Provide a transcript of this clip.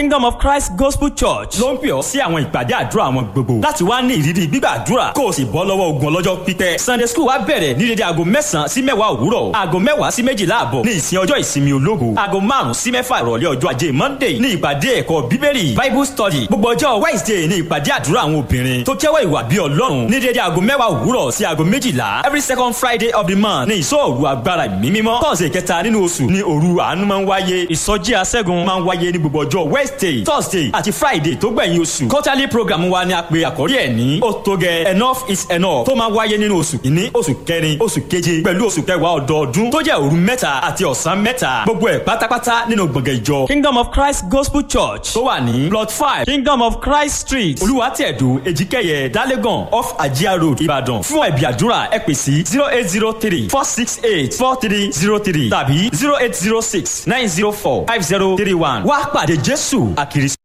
Kingdom of Christ Gospel Church ló ń pè ọ́ sí àwọn ìpàdé àdúrà wọn gbogbo láti wá ní ìrírí gbígbàdúrà kó o sì bọ́ lọ́wọ́ ogun ọlọ́jọ́ pípẹ́. Sunday school wa bẹ̀rẹ̀ ní dédé aago mẹ́sàn-án sí mẹ́wàá òwúrọ̀ aago mẹ́wàá sí méjìlá àbọ̀ ní ìsìn ọjọ́ ìsinmi ológo aago márùn-ún sí mẹ́fà ìrọ̀lẹ́ ọjọ́ ajé Monday ní ìpàdé ẹ̀kọ́ bíbélì Bible study gbogbo ọjọ́ Wednesday ní ìpàdé àdúrà àwọn obìnrin tó jẹ́wọ́ ìwà bí Ọlọ́run ní dédé aago mẹ́wàá òwúrọ̀ sí aago méjìlá every second Friday of the month ní ìsọ̀rù agbára ìmí mímọ́ Thursday kẹta nínú oṣù ní òru àánú máa ń wáyé ìsọjí aṣẹ́gun máa ń wáyé ní gbogbo ọjọ́ Wednesday Thursday àti Friday tó gbẹ̀yìn oṣù quarterly program wa ni a pè àkórí ẹ̀ ní ó tó gẹ enough is enough tó máa wáyé nínú oṣù kìíní oṣù kẹrin oṣù keje pẹ̀lú oṣù kẹwàá ọdọọdún tó jẹ́ òru mẹ́ta àti ọ̀sán mẹ́ta gbogbo ẹ̀ pátápátá nínú gbọ̀ngàn ìjọ Kingdom of Christ Gospel Church tó wà ní plot five Kingdom of Christ Street Olúwàtẹ̀dù Èjìkẹyẹ Dálégàn off Ajia Road Ìbàdàn fún ẹ̀bì àdúrà ẹ pè sí zero eight zero three four six eight four three zero three tàbí zero eight zero six nine zero four five zero three one wá pàdé Jésù àkìrí.